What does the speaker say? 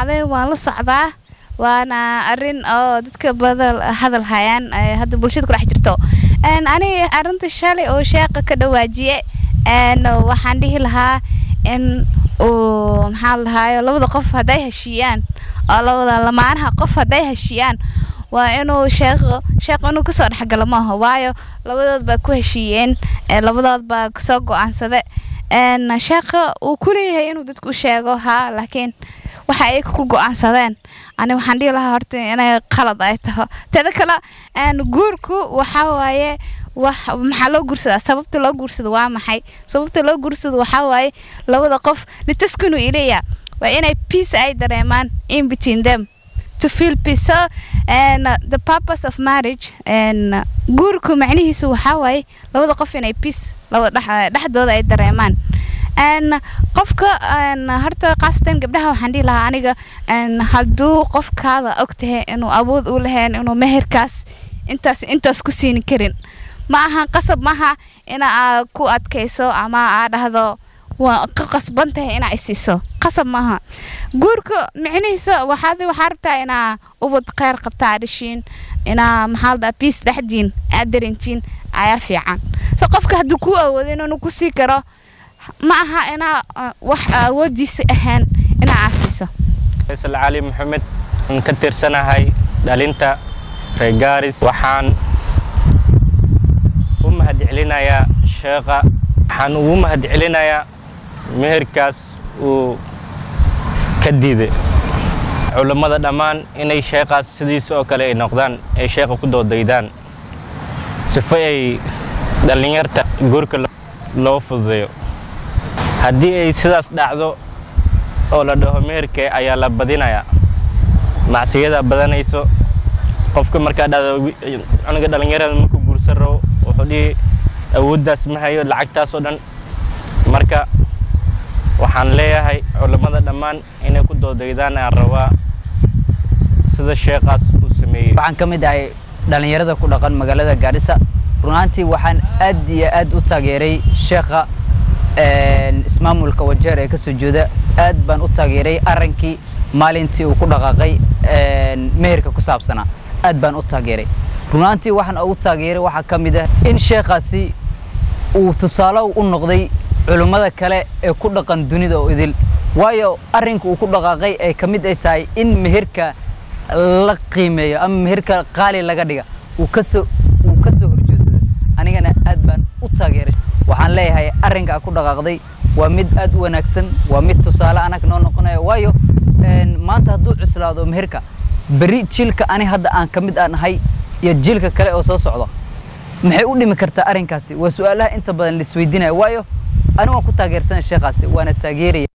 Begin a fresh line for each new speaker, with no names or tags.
dhacday waan la socdaa waana arin oo dadka badan hadal hayaan ee hadda bulshada ku dhex jirto Een, ani arinta shalay oo sheeqa ka dhawaajiye een, waxaan dhihi lahaa in uu maxaa la dhahayo labada qof hadday heshiiyaan oo labada lamaanaha qof hadday heshiiyaan waa inuu sheeqo sheeqo inuu kasoo dhexgalo maaha waayo labadood baa ku heshiiyeen ee labadood baa kasoo go-aansade een sheeqa uu ku leeyahay inuu dadku u sheego haa laakiin waxa ay ku go-aansadeen ani waxaan dhihi lahaa horta inay qalad ay taho teeda kale een guurku waxa waaye wax maxaa loo guursadaa sababta loo guursado waa maxay sababta loo guursado waxaa waaye labada qof litaskunu ilayya waa inay peace ay dareemaan in between them to feel peace so and uh, the purpose of marriage and uh, guurku macnihiisu waxaa waaye labada qof inay peace labada dhex- dhexdooda ay dareemaan n qofka n horta khaasatan gabdhaha waxaan dhihi lahaa aniga n hadduu qofkaada og tahay inuu awood u lahayn inuu meherkaas intaas intaas ku siini karin ma aha qasab maaha ina aa ku adkayso ama aa dhahdo waa ka qasban tahay inaa isiiso qasab maaha guurka micnihiisa waxaad waxaa rabtaa inaa ubad kheyr qabta aa dhashiin inaa maxaa la dhahaa biis dhexdiin aad darintiin ayaa fiican so qofka hadduu kuu awoodo inuu ku sii karo ma aha inaa uh, wax awoodiisa ahaan inaa aad siiso
faysal cali maxamed aan ka tirsanahay dhalinta reer gaaris waxaan u mahadcelinayaa sheekha waxaan ugu mahadcelinayaa meherkaas uu ka diiday culammada dhammaan inay sheekhaas sidiisa oo kale ay noqdaan ay sheekha ku doodaydaan sifo ay dhallinyarta guurka loo fududeeyo haddii ay sidaas dhacdo oo la dhaho meherke ayaa la badinayaa macsiyada badanayso qofka markaa dhahdo wi- cunuga dhallinyarada markuu guursan rabo wuxuu dhihi awooddaas ma hayo lacagtaas oo dhan marka waxaan leeyahay culammada dhammaan inay ku doodaydaan aan rabaa sida sheekhaas uu sameeyey
waxaan ka mid ahay dhallinyarada ku dhaqan magaalada gaarisa runaantii waxaan aad iyo aad u taageeray sheekha een, ismaamulka wajeer ee kasoo jeeda aad baan u taageeray arankii maalintii uu ku dhaqaaqay een, meherka ku saabsanaa aad baan u taageeray runaantii waxaan ugu taageeray waxaa ka mid ah in sheekhaasi uu tusaale u noqday culummada kale ee ku dhaqan dunida oo idil waayo arrinka uu ku dhaqaaqay ay ka mid ay tahay in meherka la qiimeeyo ama meherka qaali laga dhiga uu kasoo uu kasoo horjeedsado anigana aad baan u taageeray waxaan leeyahay arrinka ku dhaqaaqday waa mid aad u wanaagsan waa mid tusaale anag noo noqonaya waayo een, maanta hadduu cuslaado meherka beri jiilka ani hadda aan ka mid aan ahay iyo jiilka kale oo soo socda maxay u dhimi kartaa arrinkaasi waa su-aalaha inta badan laisweydiinaya waayo anigu waan ku taageersanay sheekhaasi waana taageeraya